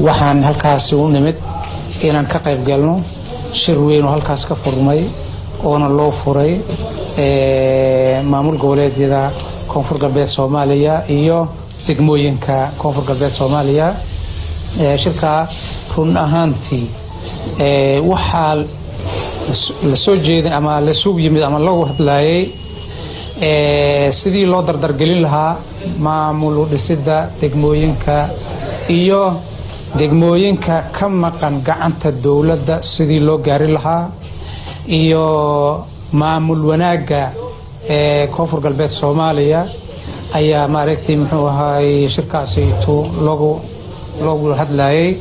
waxaan halkaasi u nimid inaan ka qayb galno shir weyn oo halkaas ka furmay oona loo furay maamul goboleedyada koonfur galbeed soomaaliya iyo degmooyinka koonfur galbeed soomaaliya shirkaa run ahaantii waxaa lasoo jeeday ama lasugu yimid ama lagu hadlayay sidii loo dardargelin lahaa maamul dhisida degmooyinka iyo degmooyinka ka maqan gacanta dowladda sidii loo gaari lahaa iyo maamul wanaagga ee koonfur galbeed soomaaliya ayaa maaragtay muxuu ahaay shirkaasaytu loogu loogu hadlayay